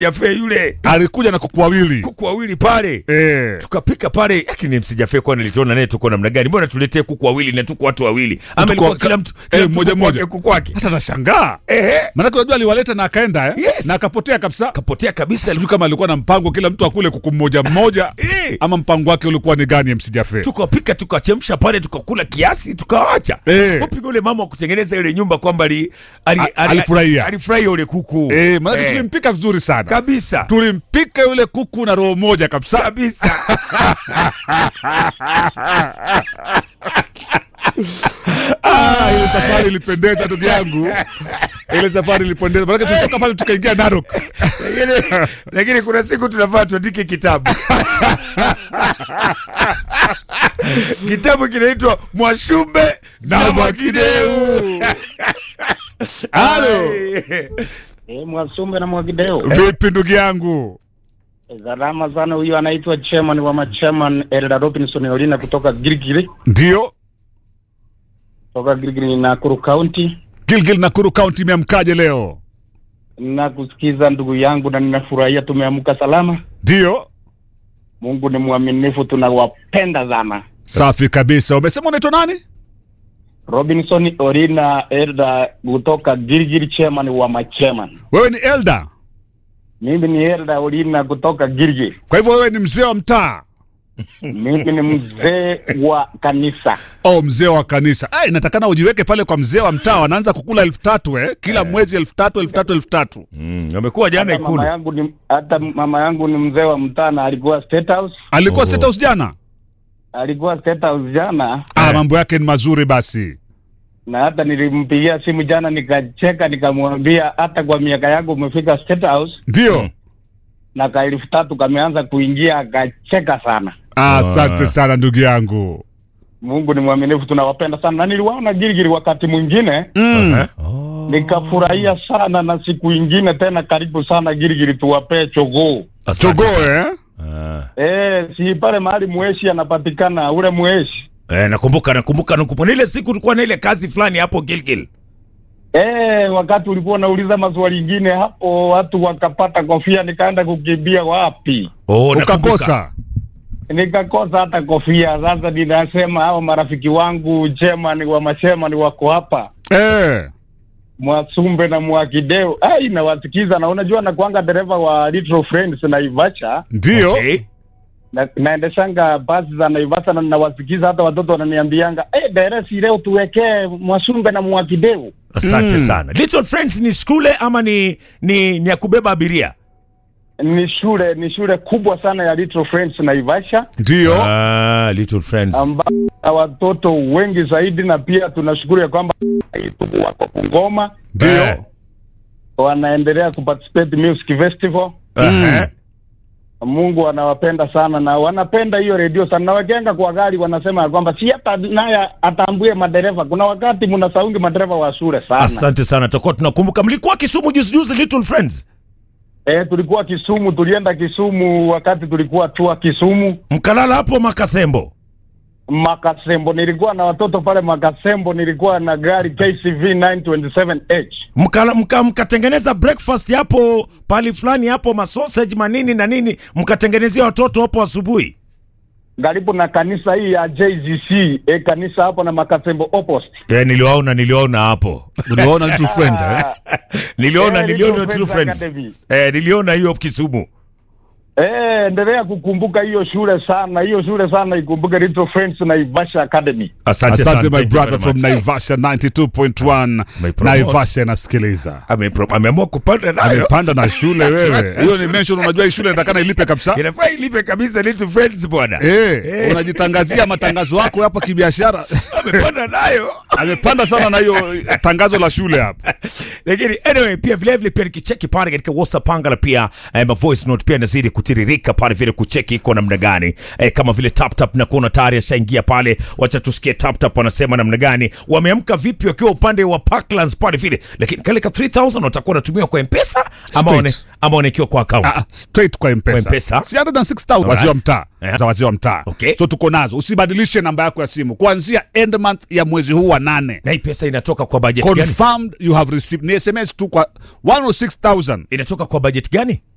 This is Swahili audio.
Jafe yule alikuja na kuku wawili kuku wawili pale eh. tukapika pale, lakini MC Jafe kwani alituona naye tuko namna gani? Mbona tuletee kuku wawili na tuko watu wawili? Ama Tuko- ilikuwa kila mtu kila eh, mtu moja kuku moja. wake, kuku wake Hata nashangaa ehe, maanake unajua aliwaleta na akaenda eh? Yes. na akapotea kabisa. kapotea kabisa. Sijui kama alikuwa na mpango kila mtu akule kuku mmoja mmoja Eh. ama mpango wake ulikuwa ni gani MC Jafe? tukapika tukachemsha pale tukakula kiasi tukawacha Eh. upiga ule mama wa kutengeneza ile nyumba kwamba ali, ali, A- ali, alifurahia. alifurahia ule kuku Eh, maanake Eh, tulimpika vizuri sana kabisa tulimpika yule kuku na roho moja kabisa. kabisa Ah, ile safari ilipendeza ndugu yangu, ile safari ilipendeza, maanake tulitoka pale tukaingia Narok. lakini, lakini kuna siku tunafaa tuandike kitabu kitabu kinaitwa Mwashumbe na Mwakideu. Halo, Eh, Mwasumbe na Mwakideo. vipi ndugu yangu? Salama sana. Huyu anaitwa chairman wa machairman Elda Robinson Olina kutoka Girigiri, Ndio kutoka Girigiri Nakuru County. Gilgil Nakuru County, imeamkaje leo? Na kusikiza ndugu yangu, na ninafurahia tumeamka salama. Ndio Mungu ni mwaminifu, tunawapenda sana. safi kabisa. Umesema unaitwa nani? Robinson Olina Elda kutoka Girigiri, chairman wa machairman. Wewe ni Elda, Mimi ni Elda Olina kutoka Girigiri. kwa hivyo wewe ni mzee wa mtaa Mimi ni mzee wa kanisa. au mzee wa kanisa. Ai, natakana ujiweke pale kwa mzee wa mtaa, wanaanza kukula elfu tatu eh? kila mwezi elfu tatu elfu tatu elfu tatu Mm, amekuwa jana Hata mama Ikulu. yangu ni hata mama yangu ni mzee wa mtaa na alikuwa State House. Alikuwa Oh. State House jana. alikuwa State House jana Ah, mambo yake ni mazuri basi. na hata nilimpigia simu jana nikacheka, nikamwambia hata kwa miaka yangu umefika State House Ndio. na ka elfu tatu kameanza kuingia, akacheka sana. Ah, Asante sana ndugu yangu. Mungu ni mwaminifu, tunawapenda sana, na niliwaona Girigiri wakati mwingine Mm. nikafurahia sana, na siku ingine tena karibu sana Girigiri, tuwapee chogoo Asante Jogoo sana. eh? Ah. eh, si pale mahali mweshi anapatikana ule mweshi Eh, nakumbuka nakumbuka nakumbuka ile siku tulikuwa na ile kazi fulani hapo Gilgil. Eh, wakati ulikuwa unauliza maswali ingine hapo, watu wakapata kofia, nikaenda kukimbia wapi? Oh, nakumbuka. Ukakosa. Nikakosa hata kofia. Sasa ninasema hao marafiki wangu chairman wa machairman wako hapa Eh. Mwasumbe na Mwakideo, ai nawasikiza, na unajua nakuanga dereva wa Little Friends Naivasha Ndio. Okay. na, naendeshanga basi za Naivasha na nawasikiza, hata watoto wananiambianga eh, deresi leo tuwekee Mwasumbe na Mwakideo. Asante Mm. sana. Little Friends ni shule ama ni ni, ni ya kubeba abiria? Ni shule ni shule kubwa sana ya Little Friends Naivasha Ndio. Ah, Little Friends. ambao na watoto wengi zaidi, na pia tunashukuru ya kwamba Itubu wako Bungoma Ndio. Eh. wanaendelea kuparticipate music festival. Aha. Mungu anawapenda sana na wanapenda hiyo redio sana, na wakienda kwa gari wanasema ya kwamba si hata naye atambue madereva. Kuna wakati mnasaungi madereva wa shule sana. Asante sana. Tutakuwa tunakumbuka mlikuwa Kisumu juzi juzi Little Friends. Eh, tulikuwa Kisumu, tulienda Kisumu wakati tulikuwa tua Kisumu Mkalala hapo Makasembo. Makasembo. Nilikuwa na watoto pale Makasembo, nilikuwa na gari KCV 927H Mkala, mka, mkatengeneza breakfast hapo pali fulani hapo masausage manini na nini mkatengenezea watoto hapo asubuhi. karibu na kanisa hii ya JZC eh, kanisa hapo na Makasembo opposite. Eh, niliwaona niliwaona hapo. Uliona little friend eh? Niliona Eh, niliona Little True Friends Friends. Academy. Eh, niliona hiyo Kisumu. Eh, endelea kukumbuka hiyo shule sana, hiyo shule sana ikumbuke Little Friends na Ivasha Academy. Asante, Asante sana. my Thank you brother very from much. Naivasha 92.1. Umepromote. Naivasha inasikiliza. Amepro- Ameamua kupanda nayo. Amepanda na shule wewe. Hiyo ni mention unajua hii shule inatakana ilipe kabisa. Inafaa ilipe kabisa Little Friends bwana. Eh, unajitangazia matangazo yako hapa kibiashara. Amepanda nayo. Amepanda sana na hiyo tangazo la shule hapa. lakini anyway pia vile vile pia nikicheki pale katika WhatsApp Pangala pia eh, ma voice note pia inazidi kutiririka pale vile kucheki iko namna gani eh, kama vile tap tap na kuona tayari ashaingia pale, wacha tusikie tap tap wanasema namna gani, wameamka vipi wakiwa upande wa Parklands pale vile, lakini kale ka 3000 watakuwa wanatumia kwa M-Pesa ama Straight. wane, ama wanaekiwa kwa account Ah, straight kwa mpesa, Kwa M-Pesa. Si 106,000 wazee wa mtaa Eh. za wazee wa mtaa Okay. so tuko nazo usibadilishe namba yako ya simu kuanzia end month ya mwezi huu wa nane na hii pesa inatoka kwa budget gani? confirmed you have received ni sms tu kwa 106000 Inatoka kwa budget gani?